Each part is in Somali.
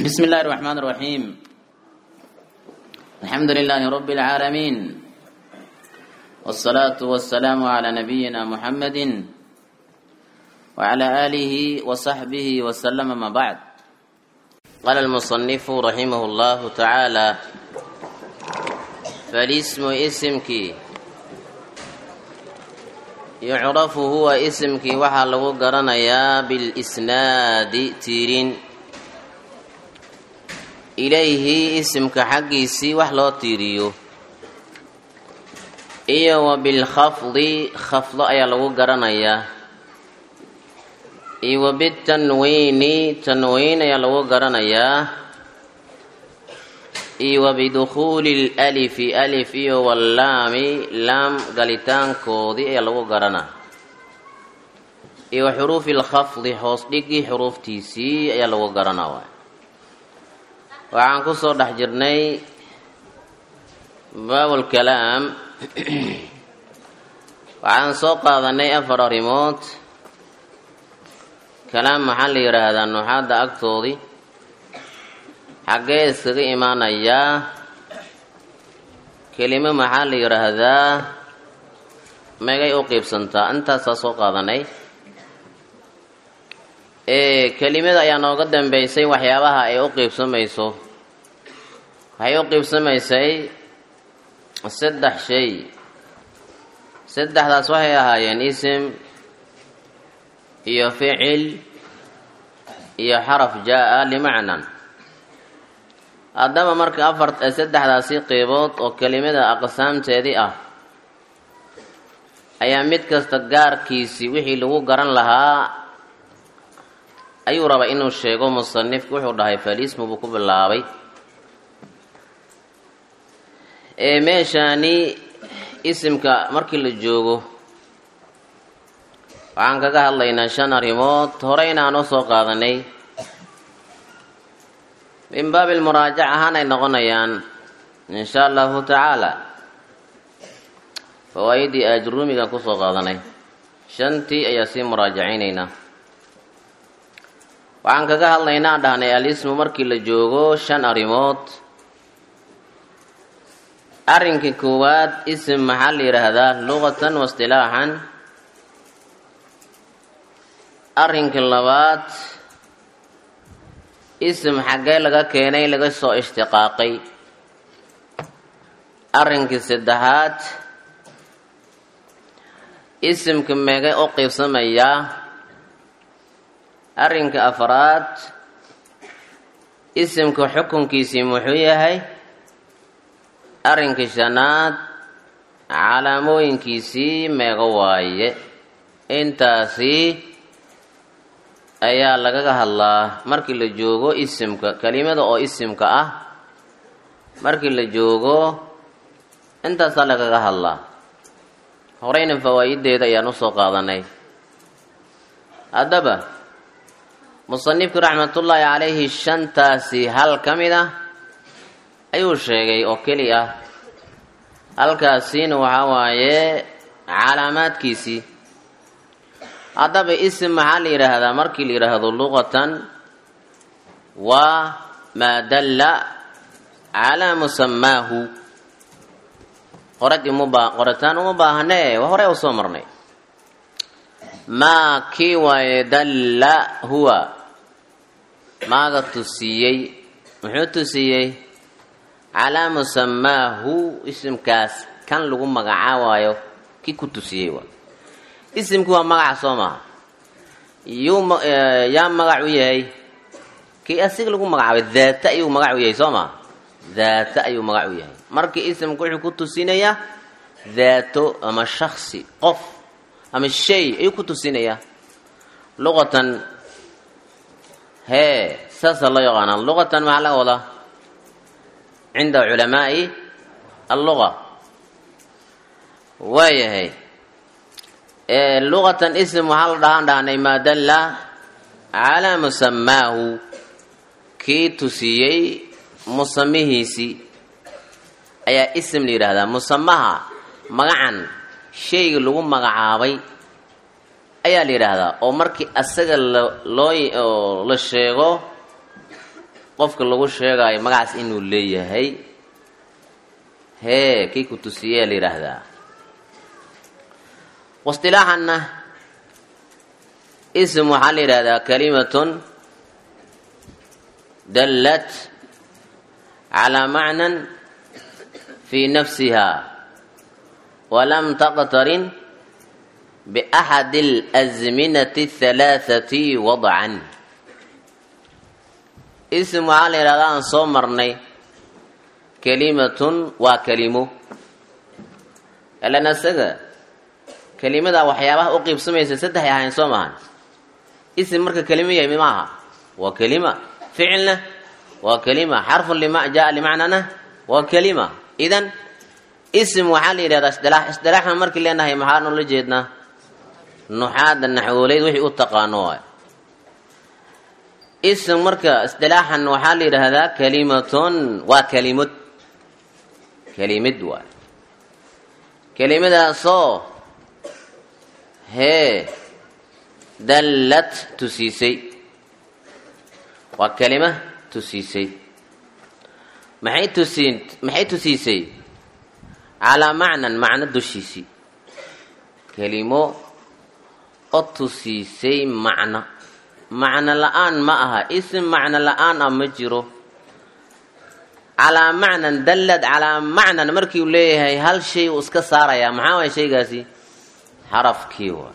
بسم الله الرحمن الرحيم الحمد لله رب العالمين والصلاة والسلام على نبينا محمد وعلى آله وصحبه وسلم ما بعد قال المصنف رحمه الله تعالى فالاسم اسمك يعرف هو اسمك وحا لغو قرنيا بالإسناد تيرين ilayhi isimka xaggiisii wax loo tiiriyo iyo wa bilkhafdi khafdo ayaa lagu garanayaa iyo wa bitanwiini tanwiin ayaa lagu garanayaa iyo wa bidukhuuli lalifi alif iyo wallaami laam galitaankoodii ayaa lagu garanaa iyo wa xuruufi lkhafdi hoos dhigii xuruuftiisii ayaa lagu garanaa waay waxaan ku soo dhex jirnay baabulkalaam waxaan soo qaadanay afar arrimood kalaam maxaa la yidhaahdaa nuuxaadda agtoodii xaggee iskaga imaanayaa kelimo maxaa la yidhaahdaa megay u qiibsantaa intaasaa soo qaadanay kelimada ayaa nooga dambeysay waxyaabaha ay u qiibsamayso waxay u qiibsamaysay saddex shay saddexdaas waxay ahaayeen isim iyo ficil iyo xaraf jaa-a limacnan haddaba marka afar saddexdaasi qeybood oo kelimada aqsaamteedii ah ayaa mid kasta gaarkiisii wixii lagu garan lahaa ayuu rabaa inuu sheego musanifku wuxuu dhahay falismu buu ku bilaabay ee meeshaani isimka markii la joogo waxaan kaga hadlaynaa shan arrimood horeyna aan u soo qaadanay min baabi lmuraajac ahaan ay noqonayaan insha allahu tacaala fawaa-idii ajruumigaan kusoo qaadanay shantii ayaa sii muraajacaynaynaa waxaan kaga hadlaynaa dhahnay alismu markii la joogo shan arrimood arrinka koowaad isim maxaa la yidhaahdaa luqatan wa istilaaxan arrinka labaad isim xaggee laga keenay laga soo ishtiqaaqay arrinkii saddexaad isimka meegay u qiibsamayaa arrinka afraad isimka xukunkiisii muxuu yahay arrinka shanaad calaamooyinkiisii meego waaye intaasi ayaa lagaga hadlaa markii la joogo isimka kelimada oo isimka ah markii la joogo intaasaa lagaga hadlaa horeyna fawaa-ideeda ayaan usoo qaadanay haddaba musanifku raxmatullaahi calayhi shantaasi hal ka mid ah ayuu sheegay oo keli ah halkaasiina waxaa waaye calaamaadkiisii haddaba isim maxaa la yidhaahdaa markii la yidhaahdo luqatan waa maa dalla calaa musamaahu qorad imubaa qoritaan uma baahanee waa horey u soo marnay maa kii waaye dalla huwa maaga tusiiyey muxuu tusiiyey calaa musamaahu isimkaas kan lagu magacaabaayo kii ku tusiyey waa isimkii waa magaca soo maha yuu yaa magac u yahay kii asiga lagu magacaabay daata ayuu magac u yahay soo maha daata ayuu magac u yahay markii isimku wuxuu ku tusinayaa daato ama shaksi qof ama shay ayuu ku tusinayaa luqatan hee saasaa loo yaqaanaa luqatan maxaa laga wadaa cinda culamaa'i alluqa waayahay luqatan ism waxaa la dhahaan dhahnay maa dalla calaa musamaahu kii tusiyey musamihiisii ayaa ism la yidhaahdaa musamaha magacan shayga lagu magacaabay ayaa la yidhaahdaa oo markii asaga loo la sheego qofka lagu sheegayo magacaas inuu leeyahay hee kii ku tusiyee la yidhaahdaa waistilaaxanna ism waxaa la yidhahdaa kalimatun dallat calaa macnan fii nafsiha walam taqtarin biaxadi alasminati athalaathati wadcan ism waxaa la yidhahdaa aan soo marnay kelimatun waa kelimo ilan isaga kelimada waxyaabaha u qiibsamaysa saddexay ahayn soo maahan ism marka kelimo yahay mi maaha waa kelima ficilna waa kelima xarfun lima jaa limacnana waa kelima idan ism waxaa la yidhahdaa isdilaax isdilaaxna markii leenahay maxaa noola jeednaa nuxaada naxwooleyd wixii u taqaano waay ism marka isdilaaxan waxaa la yidhaahdaa kalimatun waa kelimad kelimid waay kelimadaasoo hee dallad tusiisay waa kelima tusiisay maxay tusiin maxay tusiisay calaa macnan macno dushiisii kelimo oo tusiisay macno macno la-aan ma aha ism macno la-aan ah ma jiro calaa macnan dallad calaa macnan markii uu leeyahay hal shay uu iska saarayaa maxaa waaya shaygaasi xarafkii waa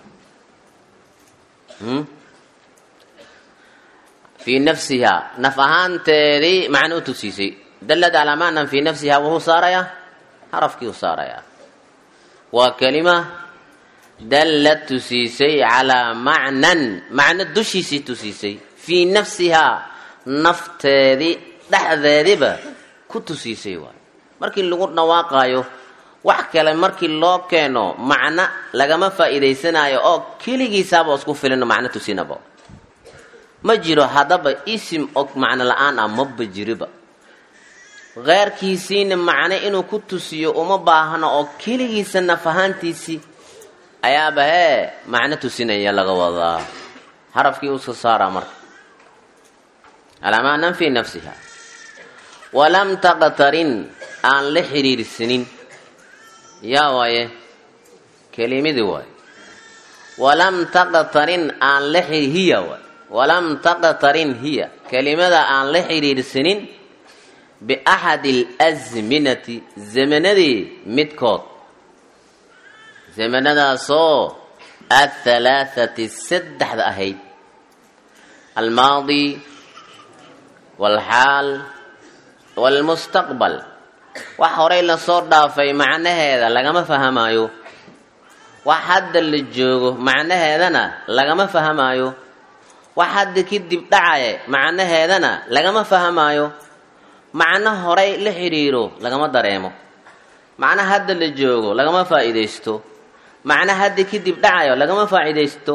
fii nafsihaa naf ahaanteedii macno u tusiisay dallad calaa macnan fii nafsihaa wuxuu saarayaa xarafkii u saarayaa waa kelima dallad tusiisay calaa macnan macno dushiisii tusiisay fii nafsihaa nafteedii dhexdeediba ku tusiisay waay markii lagu dhawaaqaayo wax kale markii loo keeno macno lagama faa'iidaysanayo oo keligiisaaba isku filino macno tusinaba ma jiro haddaba isim og macno la-aan ah maba jiriba keyrkiisiina macno inuu ku tusiyo uma baahno oo keligiisa naf ahaantiisii ayaaba hee macno tusinaya laga wadaa harafkii uska saaraa marka calaa macnan fii nafsiha walam taqtarin aan la xiriirsanin yaa waaye kelimidii waay walam taqtarin aan la hiya waay walam taqtarin hiya kelimada aan la xiriirsanin biaxadi alasminati zamanadii midkood zamanadaasoo athalaathati saddexda ahayd almaadi walxaal walmustaqbal wax horay lasoo dhaafay macnaheeda lagama fahamaayo wax hadda la joogo macnaheedana lagama fahamaayo wax hadda kadib dhacaya macnaheedana lagama fahamaayo macno horay la xidhiiro lagama dareemo macno hadda la joogo lagama faa'iidaysto macno hadda kadib dhacayo lagama faa'iidaysto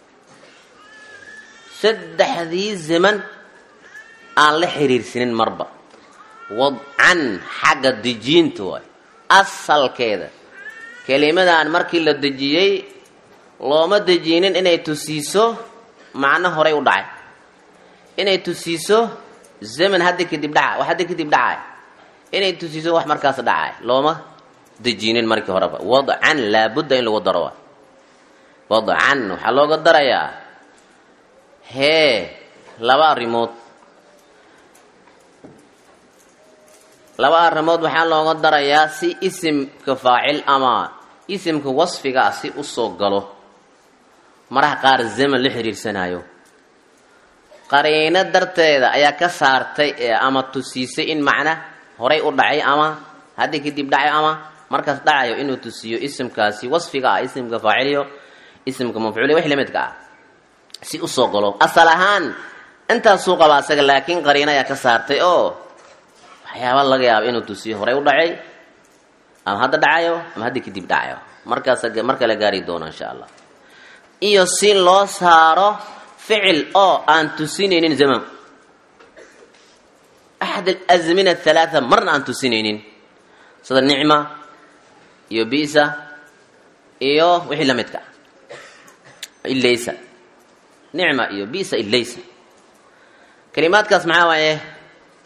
saddexdii zaman aan la xiriirsanin marba wadcan xagga dejiinta waay asalkeeda kelimadan markii la dejiyey looma dejiinin inay tusiiso macno horay u dhacay inay tusiiso zaman hadda kadib dhaca wax hadda kadib dhacay inay tusiiso wax markaas dhacay looma dejiinin markii horeba wadcan laabudda in lagu daro waay wadcan waxaa looga darayaa hee laba arrimood laba arrimood waxaa looga darayaa si isimka faacil ama isimka wasfiga ah si usoo galo maraha qaar zaman la xiriirsanayo qariino darteeda ayaa ka saartay ama tusiisay in macna horay u dhacay ama haddii kadib dhacay ama markaas dhacayo inuu tusiyo isimkaasi wasfiga ah isimka faaciliyo isimka mafcuuliy wix lamidka ah si usoo galo asal ahaan intaasuu qaba asaga laakiin qariino ayaa ka saartay oo waxyaaba laga yaaba inuu tusiyo horay u dhacay ama hadda dhacayo ama haddii kadib dhacayo markaas mar kale gaari doono insha allah iyo si loo saaro ficil oo aan tusinaynin zaman axad alazmina athalaatha marna aan tusinaynin sida nicma iyo bisa iyo wixii la midka ilaysa nicma iyo bisa ilaysa kalimaadkaas maxaa waaye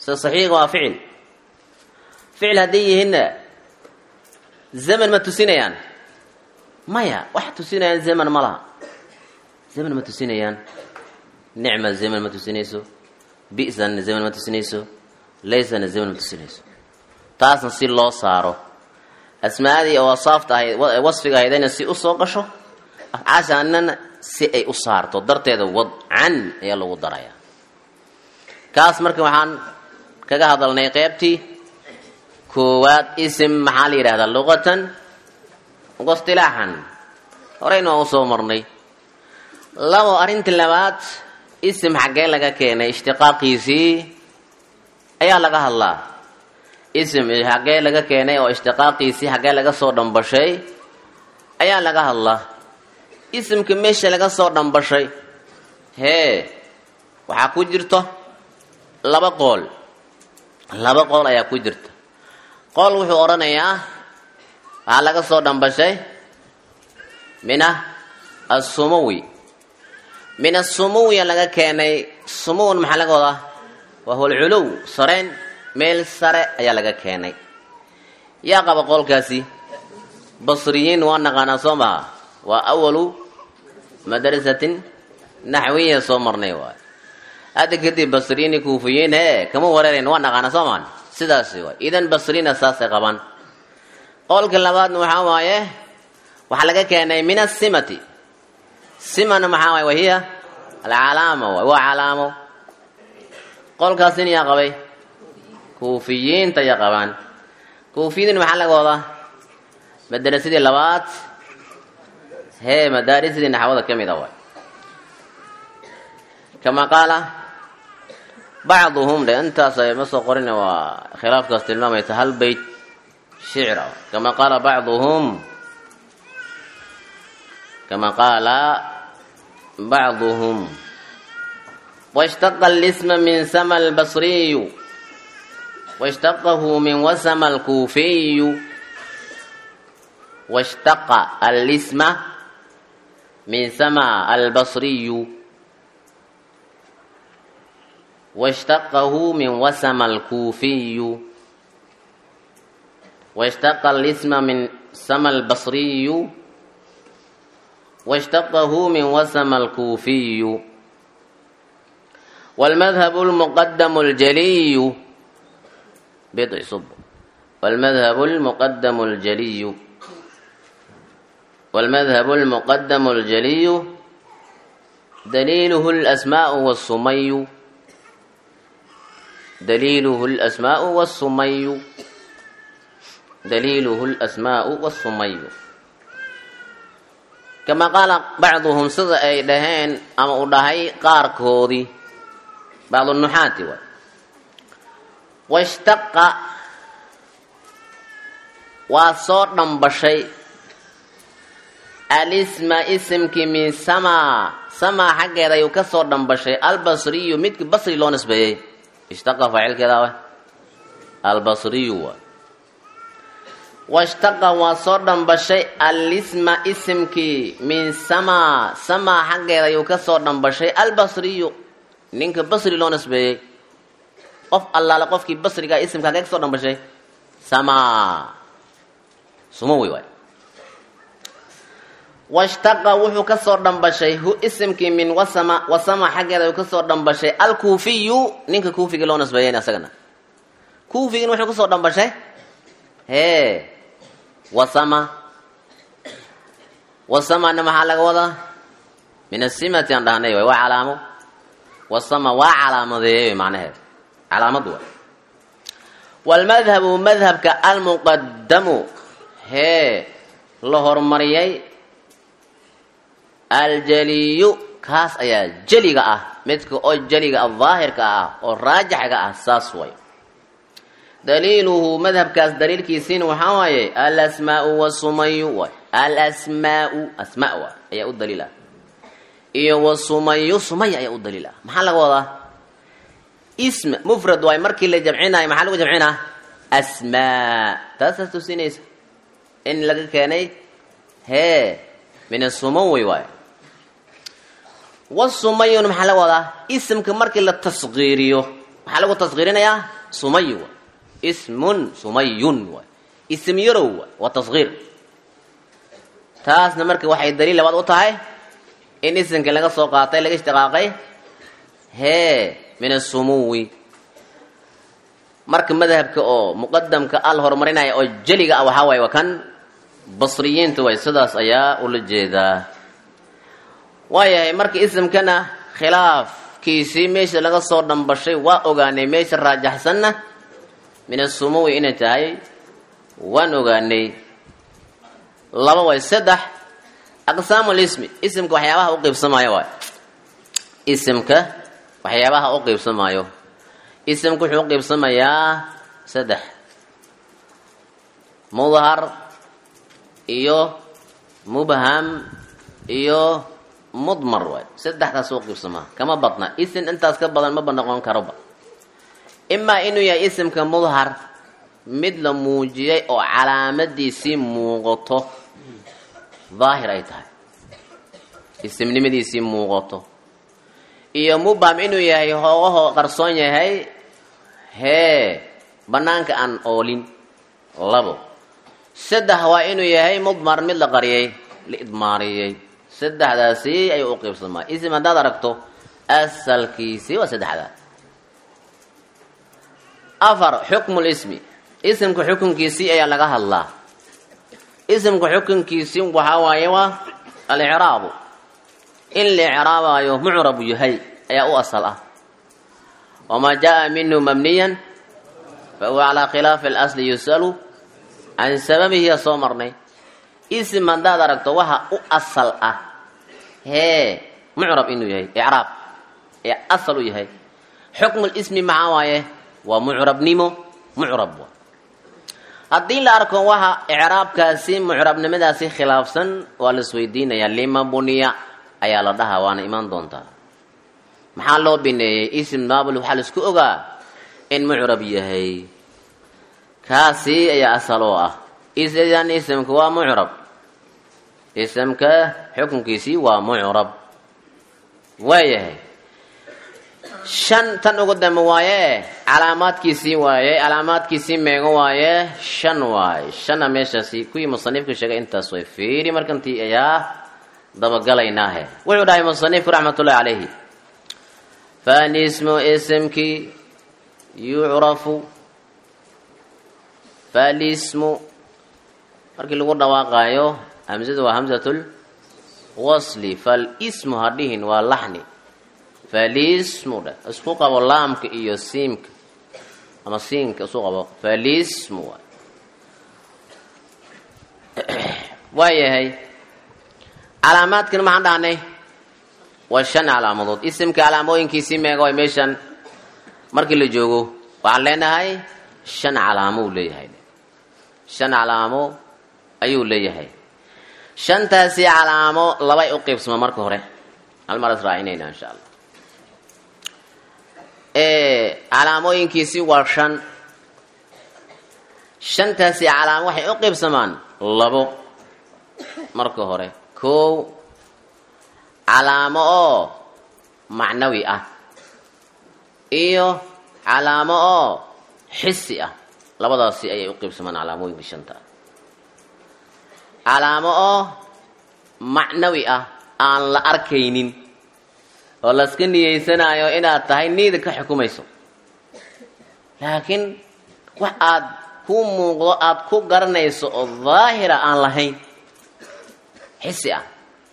se saxiiga waa ficil ficil hadday yihiinna zaman ma tusinayaan maya wax tusinayaan zaman ma laha zaman ma tusinayaan nicma zaman ma tusinayso bi'sanna zaman ma tusinayso laysana zaman ma tusinayso taasna si loo saaro asmaadii oo wasaafta ahayd wasfiga ahaydayna si usoo gasho afcaashaanana si ay u saarto darteeda wadcan ayaa lagu darayaa kaas marka waxaan kaga hadalnay qeybtii koowaad isim maxaa la yidhahdaa luqatan wastilaaxan horeyna waa usoo marnay labo arrintii labaad isim xaggee laga keenay ishtiqaaqiisii ayaa laga hadlaa isim xaggee laga keenay oo ishtiqaaqiisii xaggee laga soo dhambashay ayaa laga hadlaa isimka meesha laga soo dhambashay hee waxaa ku jirto laba qool laba qool ayaa ku jirta qool wuxuu odhanayaa waxaa laga soo dhambashay mina assumawi min asumuwiya laga keenay sumuwn maxaa laga wadaa waa hulculuw sareen meel sare ayaa laga keenay yaa qaba qolkaasi basriyiin waa naqaanaa soo maha waa awalu madrasatin naxwiya soo marnay waay hadda kadib basriyiini kuufiyiin hee kama wareerayn waa naqaanaa soo maan sidaasi waay idan basriina saasay qabaan qolka labaadna waxaa waaye waxaa laga keenay min asimati simana maxaa waay wahiya alcalaama waay waa calaamo qolkaasin yaa qabay kuufiyiinta ya qabaan kuufiyiin maxaa laga wadaa madarasadii labaad hee madaarisidii naxwada ka mid a waay kama qaala bacduhum dhe intaas ma soo qorina waa khilaafkaas tilmaamaysa hal beyt shicra kama qaala bacduhum kama qaala bacduhum washtaqa alisma min sama albasriyu washtaqahu min wasama alkuufiyu washtaqa alisma min sama albasriyu واشتقه من وسم الكوفي واشتق الاسم من سما البصري واشتقه من وسم الكوفي والمذهب المقدم الجلي بضع صب والمذهب المقدم الجلي والمذهب المقدم الجلي دليله الأسماء والصمي دليله الأسماء والصمي دليله الأسماء والصمي كما قال بعضهم سida ay dhaheen ama u dhahay qaarkoodii bacd النuxaati waay washtaqa waa soo dhambashay alisma isimkii min samaa samaa xaggeeda ayuu ka soo dhambashay albasriyu midkii basri loo nisbeeyey ishtaqa faacilkeeda wa albasriyu waay washtaqa waa soo dhambashay alisma isimkii min samaa samaa xaggeeda ayuu ka soo dhambashay albasriyu ninka basri loo nisbeeyey qof allaale qofkii basrigaa isimka hagee ka soo dhambashay samaa sumawi waay washtaqa wuxuu ka soo dhambashay hu isimkii min wasama wasama xaggeeda ayuu ka soo dhambashay alkuufiyu ninka kuufigii loo nisbeeyen asagana kuufigin wuxuu kasoo dhambashay hee wasama wasamana maxaa laga wadaa min asimati aan dhahnay waay waa calaamo wasama waa calaamadeeyey macnaheed calaamad waay waalmadhabu madhabka almuqadamu hee la horumariyay aljaliyu kaas ayaa jeliga ah midka oo jeliga ah daahirka ah oo raajaxga ah saas way daliiluhu madhabkaas daliilkiisiina waxaa waaye alasmaau wasumayu waay alasmaau asmaa waay ayaa u daliil ah iyo wasumayu sumaya ayaa u daliil ah maxaa laga wadaa ism mufrad waay markii la jamcinayo maxaa lagu jamcinaa asmaa taasaas tusinaysa in laga keenay hee min asumawi waay wasumayun maxaa laga wadaa isimka markii la tasqiiriyo maxaa lagu tasqiirinayaa sumay waay ismun sumayun waay ism yarow waay waa tasgiir taasna marka waxay daliil labaad u tahay in isimka laga soo qaatay laga ishtiqaaqay hee min asumuwi marka madhabka oo muqadamka al horumarinaya oo jeliga ah waxaa waaye waa kan basriyiinta way sidaas ayaa ula jeedaa waayahay marka isimkana khilaafkiisii meesha laga soo dhambashay waa ogaanay meesha raajaxsanna min asumuwi inay tahay waan ogaanay laba way saddex aqsaamu lismi isimka waxyaabaha u qiybsamaayo waay isimka waxyaabaha u qiybsamaayo isimka wuxuu u qiybsamayaa saddex mudhar iyo mubham iyo mudmar waay saddexdaas u qiibsamaa kama badna isim intaas ka badan maba noqon karoba imaa inuu yahay isimka mudhar mid la muujiyay oo calaamadiisii muuqato daahir ay tahay isimnimadiisii muuqato iyo mubham inuu yahay hoogaho qarsoon yahay hee banaanka aan oolin labo saddex waa inuu yahay mudmar mid la qariyay la idmaariyey saddexdaasi ayuu u qiibsamaa isim haddaad aragto asalkiisii waa saddexdaa afar xukmu lismi isimka xukunkiisii ayaa laga hadlaa isimka xukunkiisii waxaa waaye waa alicraabu in la icraabayo mucrabu yahay ayaa u asal ah wamaa jaa minhu mabniyan fa huwa calaa khilaafi alasli yusalu can sababihiya soo marnay isim haddaad aragto waxa u asal ah hee mucrab inuu yahay icraab ee asal u yahay xukmu lismi maxaa waaye waa mucrabnimo mucrab wa haddii la arko waxa icraabkaasi mucrabnimadaasi khilaafsan waa la isweydiinayaa lima buniya ayaa la dhahaa waana imaan doontaa maxaa loo bineeyey isim maabul waxaa la isku ogaa in mucrab yahay kaasi ayaa asal oo ah idan isimka waa mucrab isimka xukunkiisii waa mucrab waayahay shan tan ugu dambe waaye calaamaadkiisii waaye calaamaadkiisii meego waaye shan waaye shanna meeshaasi kuwii musanifka sheegay intaas way fiiri markantii ayaa dabagalaynaahe wuxuu dhahay musanifku raxmatullahi calayhi falismu isimkii yucrafu falismu markii lagu dhawaaqaayo hamzadu waa hamzatul wasli falismu hadhihin waa laxni falismu dhe isku qabo laamka iyo siimka ama siinka isu qabo falismu waay waayahay calaamaadkan maxaan dhahnay waa shan calaamadood isimka calaamooyinkiisii meega way meeshan markii la joogo waxaan leenahay shan calaamo uu leeyahay shan calaamo ayuu leeyahay shantaasi calaamo labay u qiibsama marka hore hal mar israacinayna insha allah calaamooyinkiisii waa shan shantaasi calaamo waxay u qiibsamaan labo marka hore kow calaamo oo macnawi ah iyo calaamo oo xisi ah labadaasi ayay u qiibsamaan calaamooyinka shanta ah calaamo oo macnawi ah aan la arkaynin oo laska niyeysanayo inaad tahay niida ka xukumayso laakiin wax aad ku muuqdo aada ku garanayso oo daahira aan lahayn xisi ah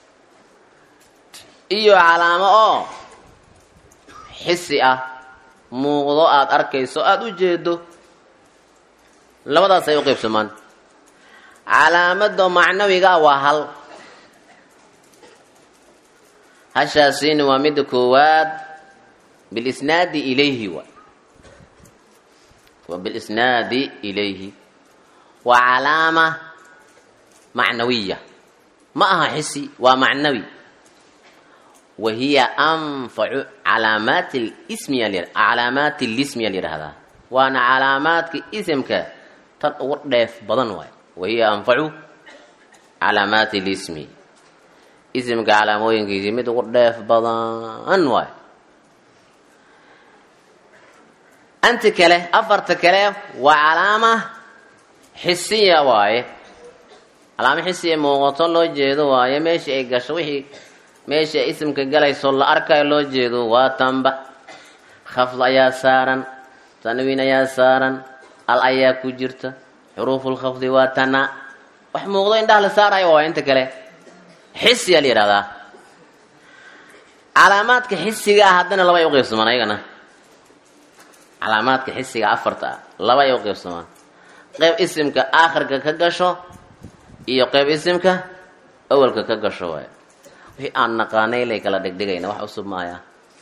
iyo calaamo oo xisi ah muuqdo aada arkayso aada u jeedo labadaas ay u qaybsamaan calaamada macnawiga waa hal hashaasina waa midda koowaad bilisnaadi ilayhi waay waa bilisnaadi ilayhi waa calaama macnawiya ma aha xisi waa macnawi wa hiya anfacu calaamaati lismiya calaamaati lismiya layidhahdaa waana calaamaadka isimka tan ugu dheef badan waay wa hiya anfacu calaamaati lismi isimka calaamooyinkiisii mid ugu dheef badan waay anti kale afarta kale waa calaama xisiya waaye calaamo xisiya muuqato loo jeedo waaye meesha ay gasho wixii meesha isimka galayso la arkayo loo jeedo waa tanba khafd ayaa saaran tanwiin ayaa saaran al ayaa ku jirta xuruufulkhafdi waa tana wax muuqdo indhaha la saarayo waa inta kale xisiyaa la yidhahdaa calaamaadka xisiga ah haddana laba ay uqaybsamaan ayagana calaamaadka xisiga afarta ah laba ay uqaybsamaan qeyb isimka aakhirka ka gasho iyo qeyb isimka awalka ka gasho waay wixii aan naqaanay lay kala dhegdhegayna wax cusub maaya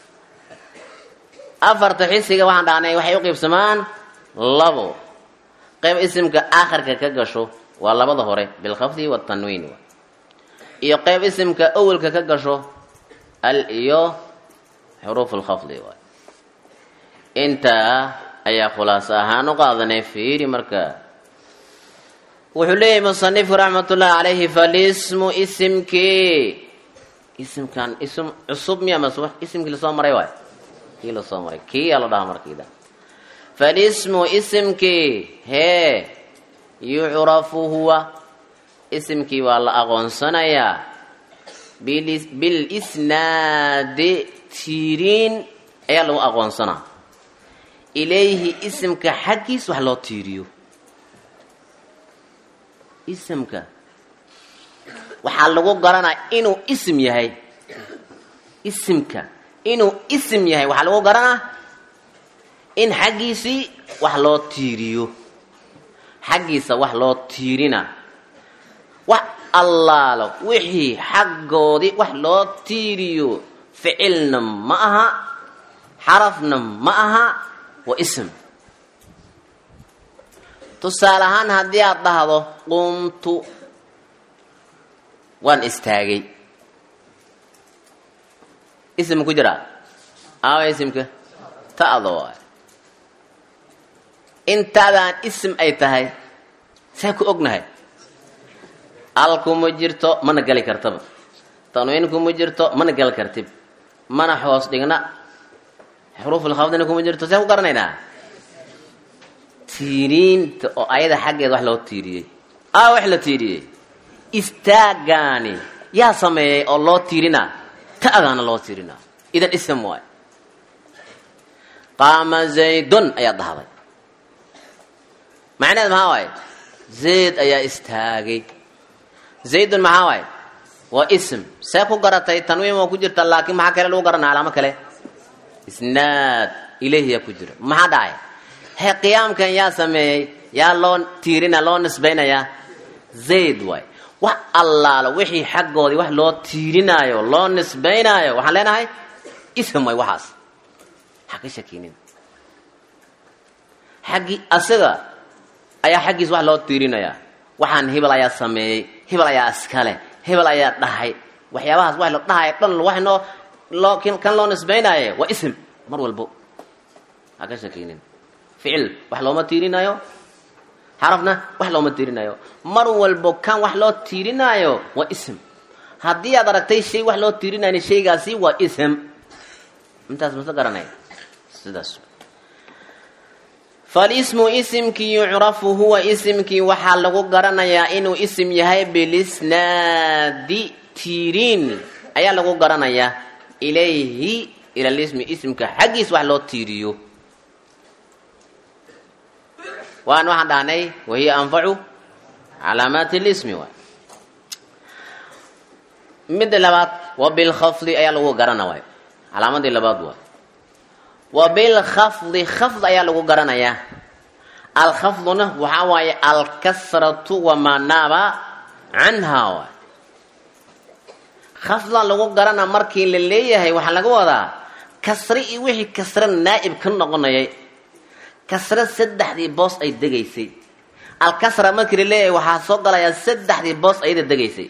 afarta xisiga waxaan dhahnay waxay uqaybsamaan labo qeyb isimka aakhirka ka gasho waa labada hore bilkhafdi watanwiin iyo qeyb isimka awalka ka gasho al iyo xuruuf lkhafdi waay intaa ayaa khulaaso ahaan u qaadanay fiiri marka wuxuu leeyahay musanifku raxmatullaahi calayhi falismu isimkii isimkan ism cusub miya mas isimkii lasoo maray waay kii lasoo maray kii yaa la dhahaa markiida falismu isimkii hee yucrafu huwa isimkii waa la aqoonsanayaa bilisnaadi tiiriin ayaa lagu aqoonsanaa ilayhi isimka xaggiis wax loo tiiriyo isimka waxaa lagu garanaa inuu isim yahay isimka inuu isim yahay waxaa lagu garanaa in xaggiisii wax loo tiiriyo xaggiisa wax loo tiirina wax allaalo wixii xaggoodii wax loo tiiriyo ficilna ma aha xarafna ma aha waa ism tusaale ahaan haddii aada dhahdo qumtu waan istaagay ism ku jiraa aawa isimka ta'da waay intaadaan ism ay tahay saa ku ognahay al kuma jirto mana geli kartaba tanwiin kuma jirto mana gali kartib mana hoos dhigna xuruufulkhafdina kuma jirto see ku garanaynaa tiiriinta oo ayada xaggeeda wax loo tiiriyey aa wax la tiiriyey istaagaani yaa sameeyey oo loo tiirinaa ta'daana loo tiirinaa idan ism waay qaama zaydun ayaa dhahday macnaheed maxaa waaye zayd ayaa istaagay zaydun maxaa waaye waa ism see ku garatay tanwiin waa ku jirta laakiin maxaa kale lagu garanaa calaamo kale isnaad ileyhiyaa ku jira maxaa dhacay he qiyaamkan yaa sameeyey yaa loo tiirina loo nisbaynayaa zayd waay wax allaalo wixii xaggoodii wax loo tiirinaayo loo nisbaynaayo waxaan leenahay ism waay waxaas ha ka shakinin xaggii asaga ayaa xaggiis wax loo tiirinayaa waxaan hebel ayaa sameeyey hebel ayaa iskale hebel ayaa dhahay waxyaabahaas wax la dhahay dhan wax noo loo kan loo nisbaynaaye waa ism mar walbo ha ka shakinin ficil wax looma tiirinayo xarafna wax looma tiirinayo mar walbo kan wax loo tiirinaayo waa ism haddii aad aragtay shay wax loo tiirinayo shaygaasi waa ism intaas mase garanay sidaas falismu isimkii yucrafu huwa isimkii waxaa lagu garanayaa inuu isim yahay bilisnaadi tiiriin ayaa lagu garanayaa ilayhi ila lismi isimka xaggiis wax loo tiiriyo waan waxaan dhahnay wahiya anfacu calaamaati lismi waay midda labaad wa bilkhafdi ayaa lagu garana waay calaamadii labaad waay wa bilkhafdi khafd ayaa lagu garanayaa alkhafduna waxaa waaye alkasratu wamaa naaba canhaa waay khafdan lagu garana markii la leeyahay waxaa laga wadaa kasre iyo wixii kasre naa'ib ka noqonayay kasre saddexdii boos ay degaysay alkasra markii la leeyahay waxaa soo galayaa saddexdii boos ayada degaysay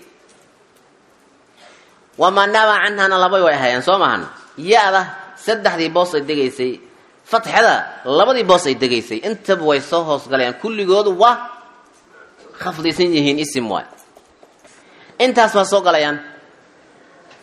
wamaa naaba canhana labay way ahaayeen soo maahan ya-da saddexdii boos ay degaysay fatxada labadii boos ay degaysay intaba way soo hoos galayaan kulligoodu waa khafdisan yihiin isim waay intaas waa soo galayaan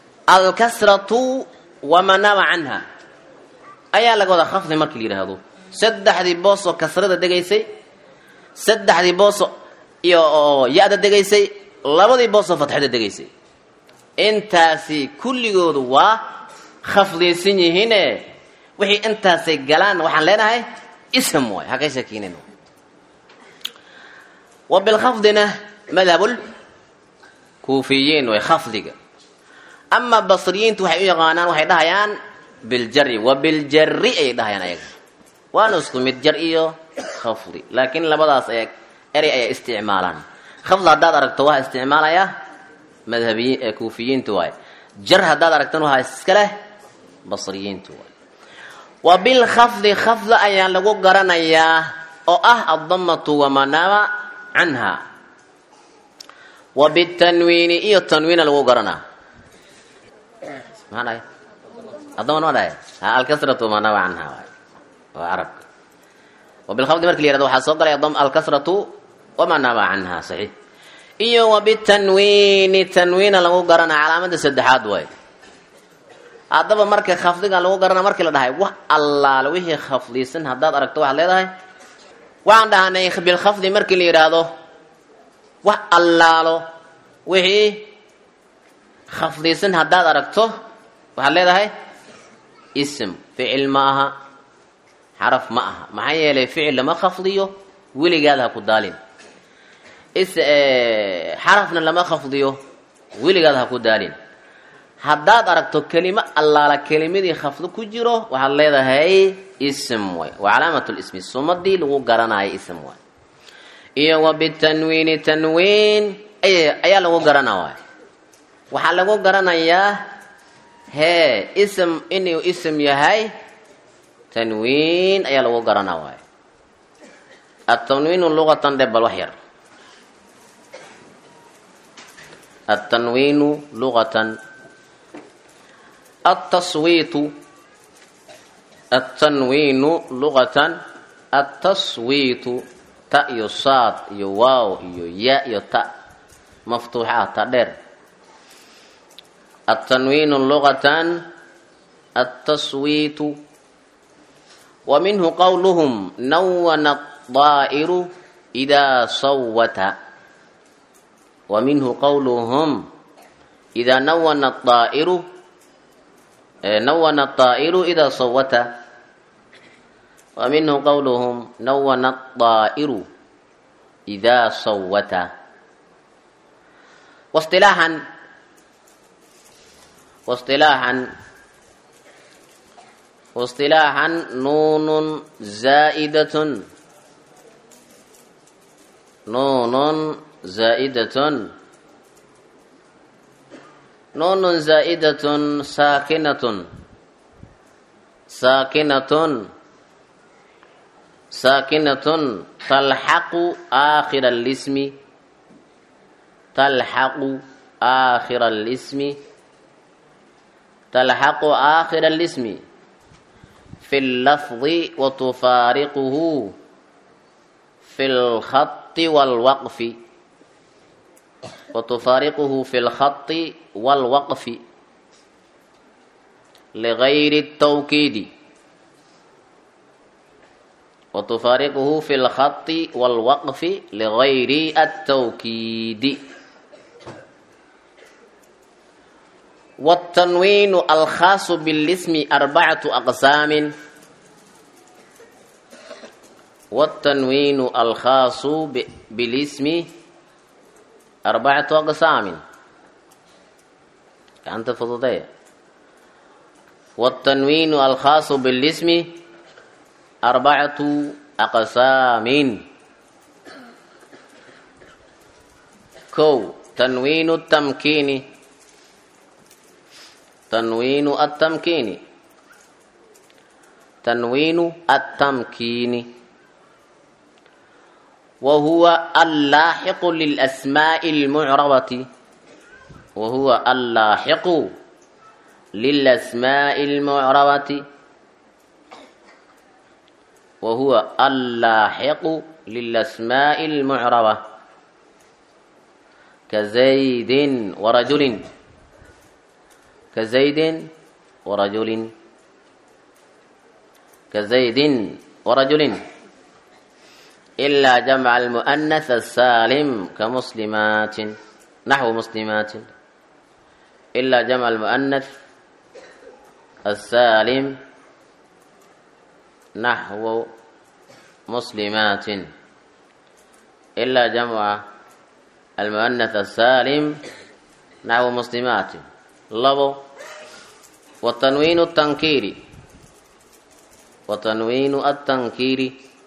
alkasratu wamaa naaba canha ayaa laga wadaa khafdi markii la yidhaahdo saddexdii boosoo kasrada degaysay saddexdii booso iyo oo ya-da degaysay labadii boosoo fatxada degaysay intaasi kulligoodu waa khafdiysan yihiine wixii intaasay galaan waxaan leenahay ism waay ha ka shakiinin wa bilkhafdina madhabul kuufiyiin way khafdiga ama basriyiintu waxay u yaqaanaan waxay dhahayaan biljari wa biljari ayay dhahayaan ayaga waana isku mid jar iyo khafdi laakiin labadaas ay erey ayay isticmaalaan khafd haddaad aragto waxaa isticmaalaya madhabiyiin ee kuufiyiintu waay jar haddaad aragtana waxaa iska leh basriyiintu waay wa bilkhafdi khafda ayaa lagu garanayaa oo ah addamatu wamanama canha wa bitanwiini iyo tanwiina lagu garanaa maxaa dhahay addaman ma dhahay ha alkasratu wamanama canha waay waa carabka wa bilkhafdi marki la yirahdo waxaa soo galay alkasratu wamanama canha saxiix iyo wa bitanwiini tanwiina lagu garanaa calaamada saddexaad waay haddaba marka khafdiga lagu garana markii la dhahay wax allaale wixii khafdisan haddaad aragto waxaad leedahay waxaan dhahanay bilkhafdi markii la yidhaahdo wax allaalo wixii khafdisan haddaad aragto waxaad leedahay ism ficil ma aha xaraf ma aha maxaa yeelay ficil lama khafdiyo weligaada ha ku daalin xarafna lama khafdiyo weligaada ha ku daalin haddaad aragto kelimo allaala kelimadii khafdo ku jiro waxaad leedahay ism way waa calaamat lismi sumadii lagu garanayo ism way iyo wa bitanwiini tanwiin ayaa lagu garana waay waxaa lagu garanayaa hee ism inuu ism yahay tanwiin ayaa lagu garana waay atanwiinu luqatan dhebal wax yar atanwiinu luqatan التصويت التنوين لغة التصويت تا يو صاد يو واو يو يا يو تا مفتوحة تدر التنوين لغة التصويت ومنه قولهم نون الطائر إذا صوت ومنه قولهم إذا نون الطائر نون الطائر إذا صوت ومنه قولهم نون الطائر إذا صوت واصطلاحا واصطلاحا واصطلاحا نون زائدة نون زائدة نون زائدة ساكنة ساكنة ساكنة تلحق آخر الاسم تلحق آخر الاسم تلحق آخر الاسم في اللفظ وتفارقه في الخط والوقف وتفارقه في الخط والوقف لغير التوكيد وتفارقه في الخط والوقف لغير التوكيد والتنوين الخاص بالاسم أربعة أقسام والتنوين الخاص بالاسم أربعة أقسام أنت فضضية والتنوين الخاص بالاسم أربعة أقسام كو تنوين التمكين تنوين التمكين تنوين التمكين وهو اللاحق للأسماء المعربة وهو اللاحق للأسماء المعربة وهو اللاحق للأسماء المعربة كزيد ورجل كزيد ورجل كزيد warajulin ilaa jamca almu'anath asaalim kamuslimaatin naxwu muslimaatin ilaa jamca almu'anath asaalim naxwu muslimaatin ilaa jamca almu'anath asaalim naxwu muslimaatin labo watanwiinu tankiiri watanwiinu atankiiri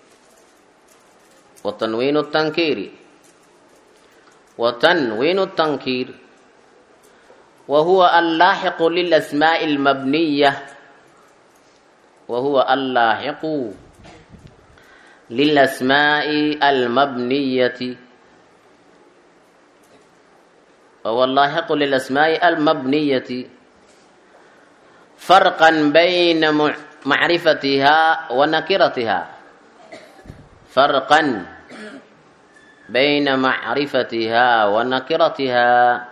watanwiinu tankiiri watanwiinu tankiir wahuwa allaaxiqu lilasmaa'i almabniya wahuwa allaaxiqu lilasmaa'i almabniyati wahuwa allaaxiqu lilasmaa'i almabniyati farqan bayna macrifatiha wa nakiratiha farqan bayna macrifatiha wa nakiratiha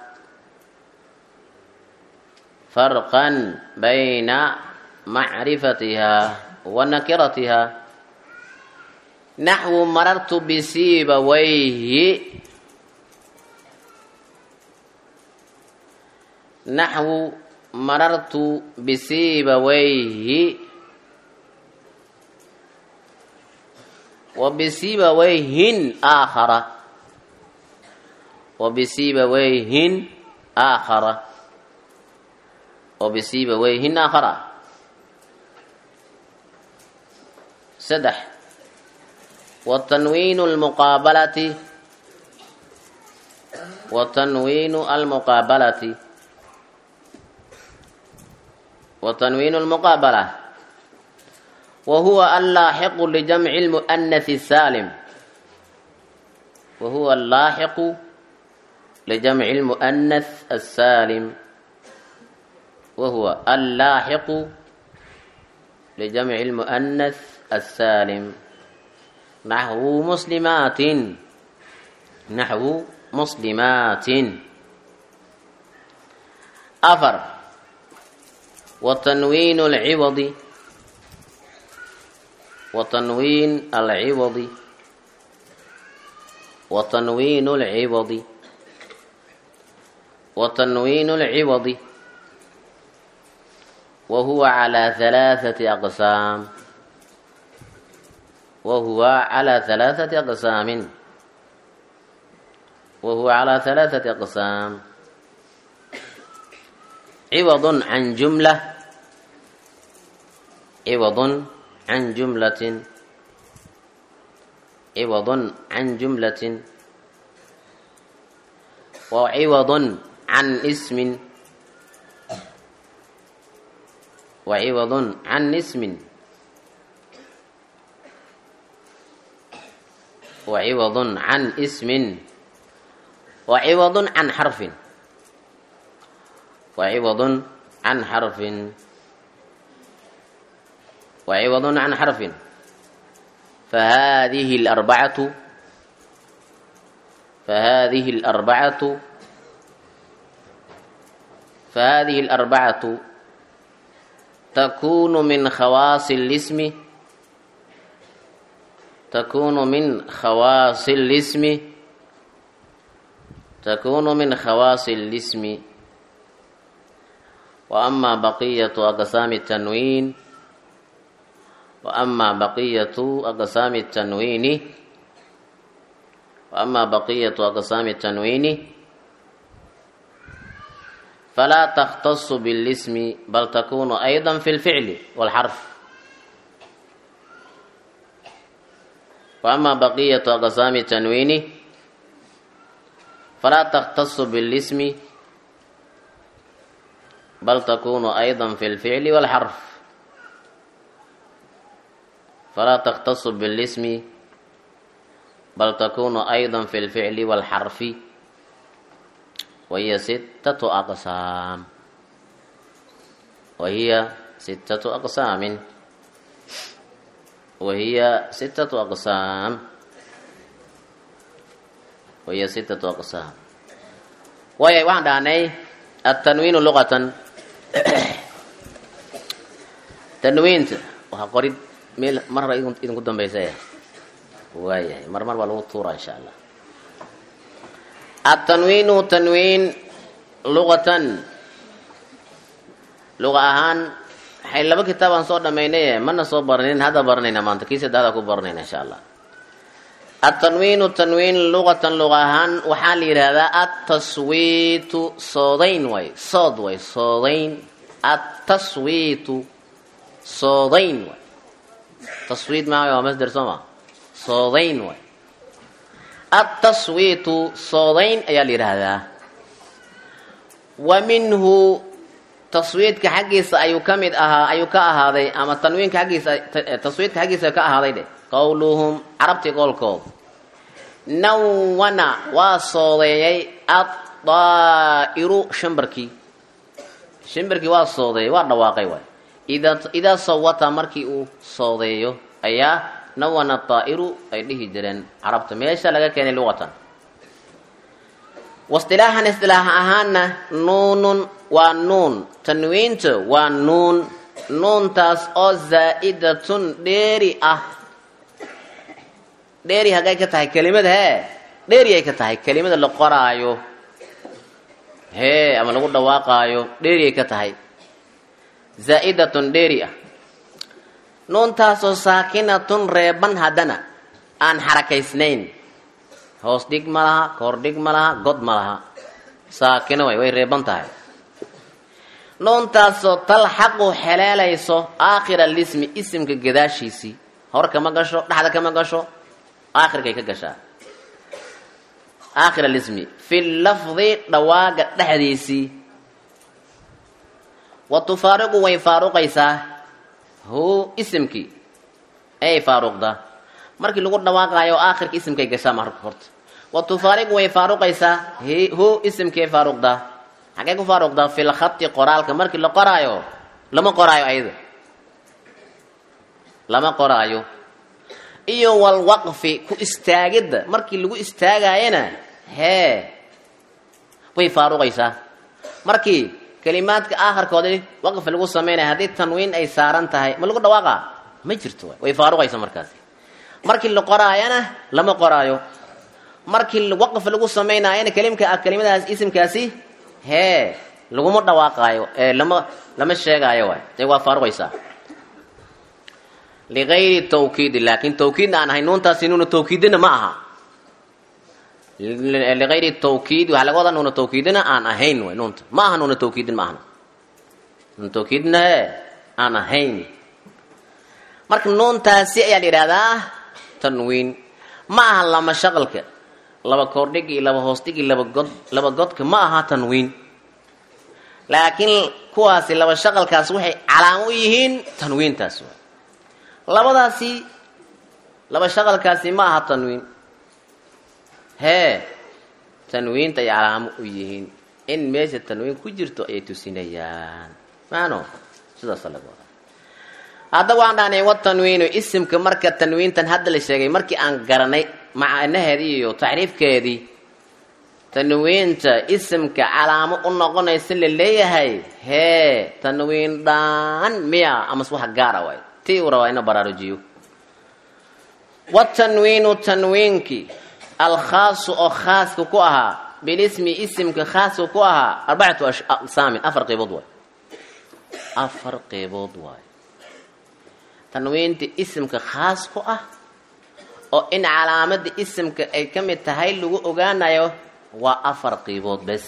farqan bayna macrifatiha wa nakiratiha naxwu marartu bisiibawayhi naxwu marartu bisiibawayhi wa bisiibawayhin aakhara wa bisiibawayhin aakhara wa bisiibawayhin aakhara saddex watanwiinu almuqaabalati watanwiinu almuqaabalati watanwiinu almuqaabala wahuwa allaaxiqu lijamci lmu'anathi saalim wahuwa allaaxiqu lijamci lmu'anath asaalim wahuwa allaaxiqu lijamci lmu'anath asaalim naxwu muslimaatin naxwu muslimaatin afar وتنوين العوض وتنوين العوض وتنوين العوض وتنوين العوض وهو على ثلاثة أقسام وهو على ثلاثة أقسام وهو على ثلاثة أقسام عوض عن جملة عوض عن جملة عوض عن جملة وعوض عن اسم وعوض عن اسم وعوض عن اسم وعوض عن حرف وعوض عن حرف وعوض عن حرف فهذه الأربعة فهذه الأربعة فهذه الأربعة تكون من خواص الاسم تكون من خواص الاسم تكون من خواص الاسم وأما بقية أقسام التنوين وأما بقية أقسام التنوين وأما بقية أقسام التنوين فلا تختص بالاسم بل تكون أيضا في الفعل والحرف وأما بقية أقسام التنوين فلا تختص بالاسم بل تكون أيضا في الفعل والحرف فلا تختص بالاسم بل تكون أيضا في الفعل والحرف وهي ستة أقسام وهي ستة أقسام وهي ستة أقسام وهي ستة أقسام وهي واحدة عني التنوين لغة تنوين وقريب meel mar hore idinku dambaysaya waayahay mar mar baa lagu tuuraa insha allah atanwiinu tanwiin luqatan luqa ahaan waxay laba kitaabaan soo dhamaynaye mana soo barnin hadda baranayna maanta kii saddexdaa ku baranayna insha allah atanwiinu tanwiin luqatan luqa ahaan waxaa la yidhaahdaa ataswiitu soodayn way sood way soodayn ataswiitu soodayn way taswiid maa waa masder soo ma soodayn way ataswiitu soodayn ayaa la yidhaahdaa wa minhu taswiidka xaggiisa ayuu ka mid ahaa ayuu ka ahaaday ama tanwiinka xaggiisa taswiidka xaggiisa ka ahaaday dhe qowluhum carabtii qowlkood nawana waa soodeeyay addaa'iru shimbarkii shimbarkii waa soodeeyay waa dhawaaqay waay idaa sawata markii uu soodeeyo ayaa nawana daa'iru ay dhihi jireen carabta meesha laga keenay luqatan waistilaaxan istilaax ahaanna nuunun waa nuun tanwiinta waa nuun nuuntaas oo zaa'idatun dheeri ah dheeri haggay ka tahay kelimada hee dheeri ay ka tahay kelimada la qoraayo hee ama lagu dhawaaqaayo dheeri ay ka tahay zaa'idatun dheeri ah nuuntaasoo saakinatun reeban haddana aan xarakaysnayn hoos dhig ma laha koor dhig ma laha god ma laha saakino way way reeban tahay nuuntaasoo talxaqu xeleelayso aakhira lismi isimka gadaashiisii hor kama gasho dhexda kama gasho aakhirkay ka gashaa aakhir alismi fi lafdi dhawaaga dhexdiisii wa tufaariqu way faaruqaysaa hu isimkii ay faaruqdaa markii lagu dhawaaqaayo aakhirka isimkay gashaa marka horta wa tufaariqu way faaruqaysaa hu isimkii ay faaruqdaa xaggay ku faaruqdaa fi lkhati qoraalka markii la qoraayo lama qoraayo ayada lama qoraayo iyo walwaqfi ku istaagidda markii lagu istaagaayana hee way faaruqaysaa markii kelimaadka aakhirkoodi waqfi lagu samaynaya haddii tanwiin ay saaran tahay ma lagu dhawaaqa ma jirto way faaruqaysa markaasi markii la qoraayana lama qoraayo markii waqf lagu samaynaayana kelimka kelimadaas isimkaasi hee laguma dhawaaqaayo ee lama lama sheegaayo waay ee waa faaruqaysaa ligayri tawkiidi laakin tawkiidna aan ahay nuuntaasi nuuna tawkiidina ma aha ligayri tawkiid waxaa laga wadaa nuuna tawkiidina aan ahayn way nuunta ma aha nuuna tawkiidin ma ahna nuuna tawkiidina ee aan ahayn marka nuuntaasi ayaa la yidhahdaa tanwiin ma aha lama shaqalka laba koordhig iyo laba hoosdhig iyo laba god laba godka ma aha tanwiin laakiin kuwaasi laba shaqalkaas waxay calaamo u yihiin tanwiintaas waay labadaasi laba shaqalkaasi ma aha tanwiin hee tanwiinta ay calaamo u yihiin in meesha tanwiin ku jirto ayay tusinayaan maano sidaasa laga wadaa hadda waan dhahnay watanwiinu isimka marka tanwiintan hadda la sheegay markii aan garanay macnaheedii iyo tacriifkeedii tanwiinta isimka calaamo u noqonaysa la leeyahay hee tanwiin dhaan miya amase wax gaara waay ti uu rabaa ina baraarujiyo watanwiinu tanwiinkii alkhaasu oo khaaska ku ahaa bilismi isimka khaaska ku ahaa arbacatu aqsaamin afar qeybood waay afar qeybood waay tanwiinta isimka khaas ku ah oo in calaamada isimka ay ka mid tahay lagu ogaanayo waa afar qeybood bes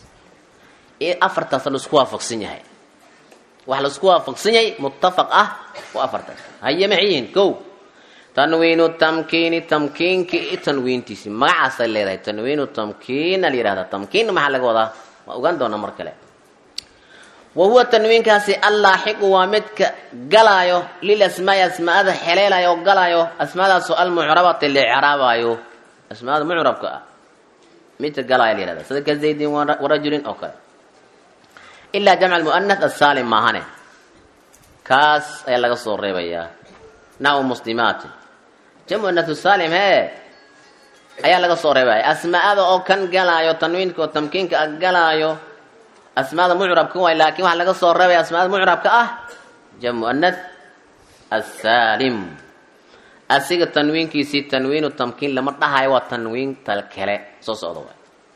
afartaas laisku waafaqsan yahay wax laisku waafaqsan yahay muttafaq ah waa afartaas haye maxay yihiin kow tanwiinu tamkiini tamkiinki i tanwiintiisi magacaasay leedahay tanwiinu tamkiina la yihahdaa tamkiin maxaa laga wadaa waa ogaan doonaa mar kale wa huwa tanwiinkaasi allaaxiqu waa midka galaayo lil asmaai asmaada xeleelayo oo galaayo asmaadaasoo almucrabati la icraabaayo asmaada mucrabka ah midka galaayo la yihahda sida ka zaydin warajulin oo kale ilaa jamc almu'anath asaalim maahane kaas ayaa laga soo reebayaa naw muslimaatin jamcu anathu saalim hee ayaa laga soo reebaya asmaada oo kan galaayo tanwiinka oo tamkiinka a galaayo asmaada mucrabka waay laakiin waxaa laga soo reebaya asmaada mucrabka ah jam mu'anath asaalim asiga tanwiinkiisii tanwiinu tamkiin lama dhahayo waa tanwiin tal kale soo socda waay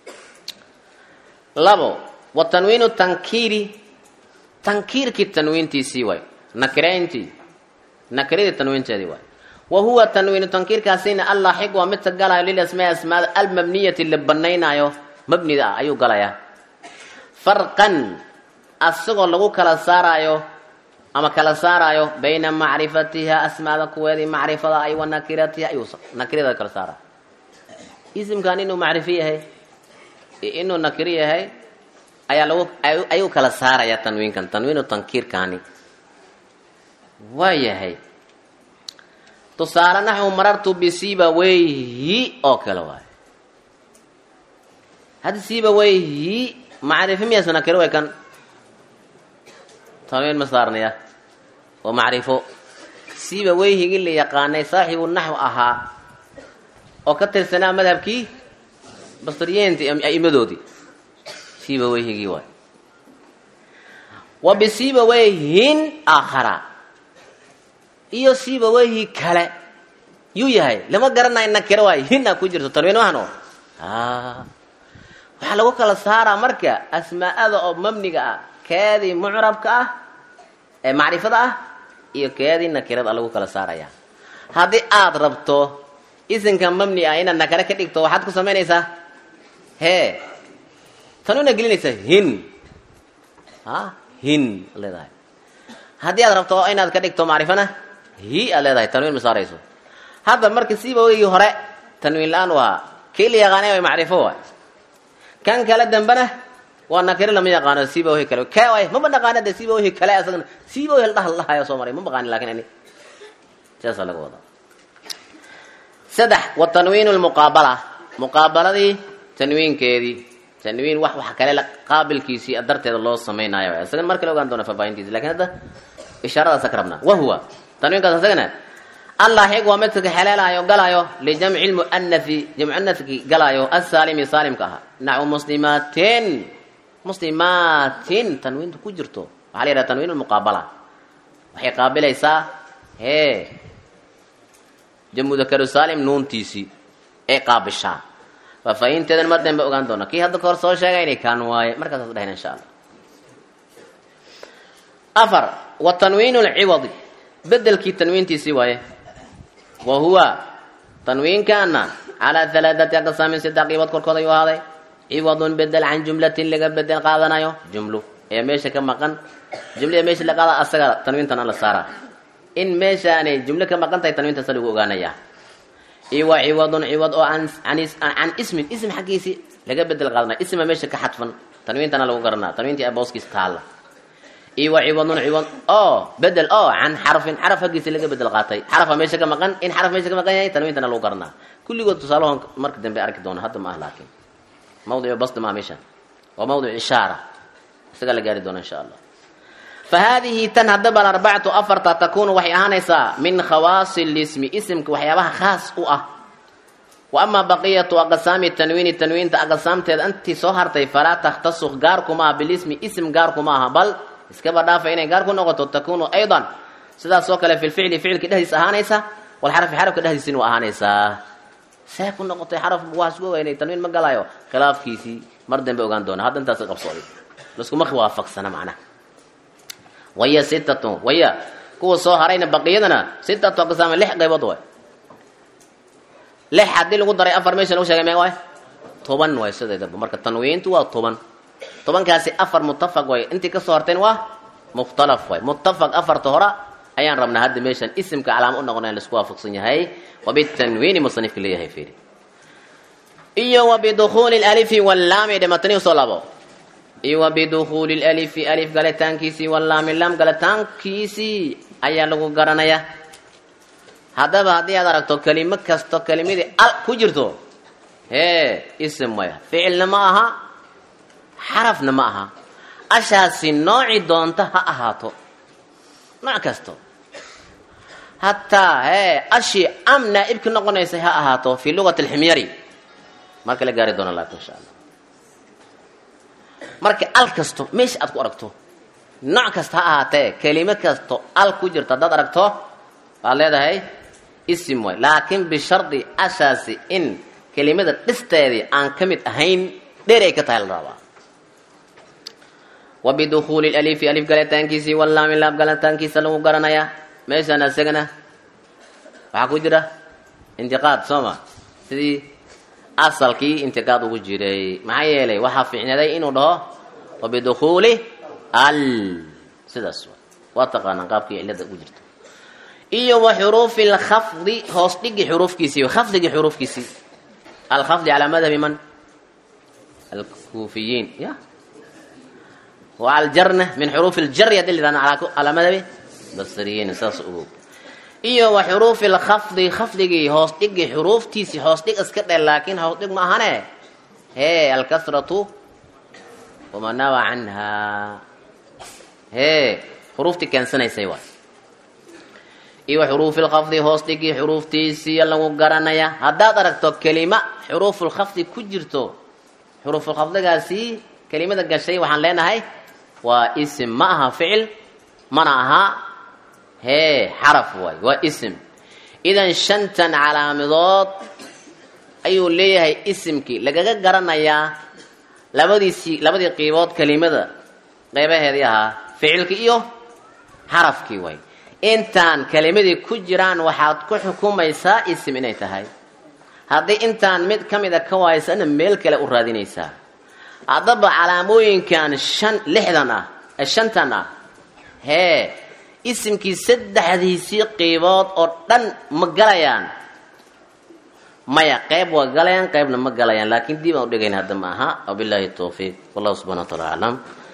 labo wa tanwiinu tankiiri tankiirkii tanwiintiisii waay nakirayntii nakiradii tanwiinteedii waay wa huwa tanwiinu tankiirkaasina allaaxiq waa midka galayo lilasmaa asmaada almabniyati la banaynaayo mabnida ah ayuu galayaa farqan asagoo lagu kala saaraayo ama kala saaraayo bayna macrifatiha asmaada kuweedii macrifada ay wa nakiratiha ayuu nakirada kala saaraayo isimkan inuu macrifo yahay iyo inuu nakiro yahay ayaa lagu ayuu kala saaraya tanwiinkan tanwiinu tankiirkaani waa yahay tusaale naxwu marartu bisiba weyhi oo kale waayo haddi siiba weyhi macrifo miyaas nakiro way kan tanwiin ma saarnaya waa macrifo siiba weyhigii la yaqaanay saaxibu naxw ahaa oo ka tirsanaa madhabkii basriyeenti a'imadoodii siiba weyhigii waay wa bisiiba weyhin aakhara iyo siiba weyhi kale yuu yahay lama garanayo nakiro waay hina ku jirto tanwiin mahno waxaa lagu kala saaraa marka asmaa'ada oo mabniga ah keedii mucrabka ah ee macrifada ah iyo keedii nakirada lagu kala saaraya haddii aada rabto isinka mabni ah inaad nakare ka dhigto waxaad ku samaynaysaa hee tanwiina gelinaysaa hin a hin leedahay haddii aad rabto inaad ka dhigto macrifana hi aad leedahay tanwiin ma saarayso hadda marka siiba weygii hore tanwiin la-aan u ahaa kii la yaqaanay way macrifo waay kan kale dambena waa nakiro lama yaqaano siiba whi kale ke waay maba dhaqaana de siiba whi kale asagana siiba whi ladhaha ladhahayo soo maray ma baqaanin lakin ani saasaa laga wadaa saddex wa tanwiin lmuqaabala muqaabaladii tanwiinkeedii tanwiin wax wax kale qaabilkiisii darteeda loo samaynayo isagan mar kale ogaan doona faafaahintiisi lakin hadda ishaaradaasa ka rabnaa wahuwa tanwiinkaas isagana allaaxiq waa midka xeleelaayo galaayo lijamci lmu'anathi jamcunathki galaayo asaalimi saalimka ahaa naxwu muslimaatin muslimaatin tanwiinta ku jirto waxaa la yidhaha tanwiin lmuqaabala waxay qaabilaysaa hee jamudakaru saalim nuuntiisii ee qaabishaa faafaahinteedan mar dambe ogaan doona kii hadda kahor soo sheegayna kaan waaye markaasaas dhahayna insha allah afar wa tanwiin lciwadi bedelkii tanwiintiisii waaye wa huwa tanwiinkaana calaa halaathati aqsaamin saddex qiibood korkood ayuu ahaaday ciwadun bedel can jumlatin laga bedel qaadanayo jumlo ee meesha ka maqan jumlada meesha la qaada asaga tanwiintan la saaraa in meeshaanay jumlo ka maqan tahay tanwiintaasa lagu ogaanayaa iwa ciwadun ciwad oo can ismin ism xaggiisii laga bedel qaadanayo isma meesha ka xadfan tanwiintana lagu garanaa tanwiintii abooskiis taalla iwa ciwadun ciwad oo bedel oo can xarfin xaraf haggiisi laga bedel qaatay xarafa meesha ka maqan in xaraf meesha ka maqan yahay tanwiintana lagu garanaa kulligood tusaalahon marka dambe arki doona hadda ma ah laakiin mawdicu basdi maa meeshan waa mawdic ishaara isagaa la gaari doona insha allah fa haadihi tan haddaba arbacatu afarta takunu waxay ahaanaysaa min khawaasi lismi isimka waxyaabaha khaas u ah wa amaa baqiyatu aqsaami tanwiini tanwiinta aqsaamteeda intii soo hartay falaa takhtasu gaarkuma aha bilismi ism gaarkuma aha bal iskaba dhaafa inay gaar ku noqoto takunu aydan sidaas oo kale fi lficli ficilka dhexdiis ahaanaysa walxarfi xarafka dhexdiisina waa ahaanaysaa see ku noqotay xaraf waa isku ogaynay tanwiin ma galayo khilaafkiisii mar dambe ogaan doona hadda intaas qabsooday laskuma waafaqsana macnaha waya sitatun waya kuwa soo harayna baqiyadana sitatu aqsaama lix qaybood waay lix haddii lagu daray afar meesha lagu sheegay mee waay toban waay sideedaba marka tanwiintu waa toban tobankaasi afar muttafaq waay intii kasoo harteen waa mukhtalaf waay muttafaq afarta hora ayaan rabnaa hadda meeshan isimka calaamo u noqona in laisku waafaqsan yahay wabitanwiini musanifka leeyahay fiiri iyo wabidukhuuli lalifi wallaami dhimatani usoo labo iyo wabidukhuuli lalifi alif galitaankiisii wallaami laam galitaankiisii ayaa lagu garanaya haddaba haddii aad aragto kelimo kasto kelimadii al ku jirto hee isim waya ficilna ma aha xarafna ma aha ashaasi nooci doonta ha ahaato nooc kasto hataa hee ashii am naa'ibka noqonaysay ha ahaato fii lugati alximyari marka la gaari doona laakin insha allah marka al kasto meesha aad ku aragto nooc kasta ha ahaatee kelimo kasto al ku jirto haddaad aragto waad leedahay isim waay laakiin bishardi ashaasi in kelimada dhisteedii aan ka mid ahayn dheer ay ka tahay la rabaa wa bidukhuuli lalifi alif galitaankiisii wallaami laab galitaankiisa lagu garanayaa meeshaan isagana waxaa ku jira intiqaad soo ma sidii asalkii intiqaad ugu jiray maxaa yeelay waxaa fiicnaday inuu dhaho wa bidukhuuli al sidaas waa taqaanaan qaabkii cilada ugu jirto iyo wa xuruufi lkhafdi hoos dhigi xuruufkiisii khafdigii xuruufkiisii alkhafdi calaa madhabi man alkuufiyiin ya wa aljarna min xuruufi ljari hadii la calaa madhabi basriyiin saas ogow iyo wa xuruufi lkhafdi khafdigii hoos dhigi xuruuftiisii hoos dhig iska dhe laakiin hoos dhig ma ahane hee alkasratu wamanawa canha hee xuruuftii keensanaysay waay iyo wa xuruufi lkhafdi hoos dhigii xuruuftiisii lagu garanaya haddaad aragto kelima xuruufulkhafdi ku jirto xuruufulkhafdigaasi kelimada gashay waxaan leenahay waa isim ma aha ficil mana aha hee xaraf waay waa isim idan shantan calaamadood ayuu leeyahay isimkii lagaga garanayaa labadiisii labadii qiibood kelimada qeybaheedii ahaa ficilkii iyo xarafkii waay intaan kelimadii ku jiraan waxaad ku xukumaysaa isim inay tahay haddii intaan mid ka mida ka waaysana meel kale u raadinaysaa haddaba calaamooyinkan shan lixdan ah shantan ah hee isimkii saddexdiisii qiibood oo dhan ma galayaan maya qayb waa galayaan qaybna ma galayaan laakiin dib aan u dhigayn hadda ma aha wabilaahi tawfiiq wallahu subxana wa taala aclam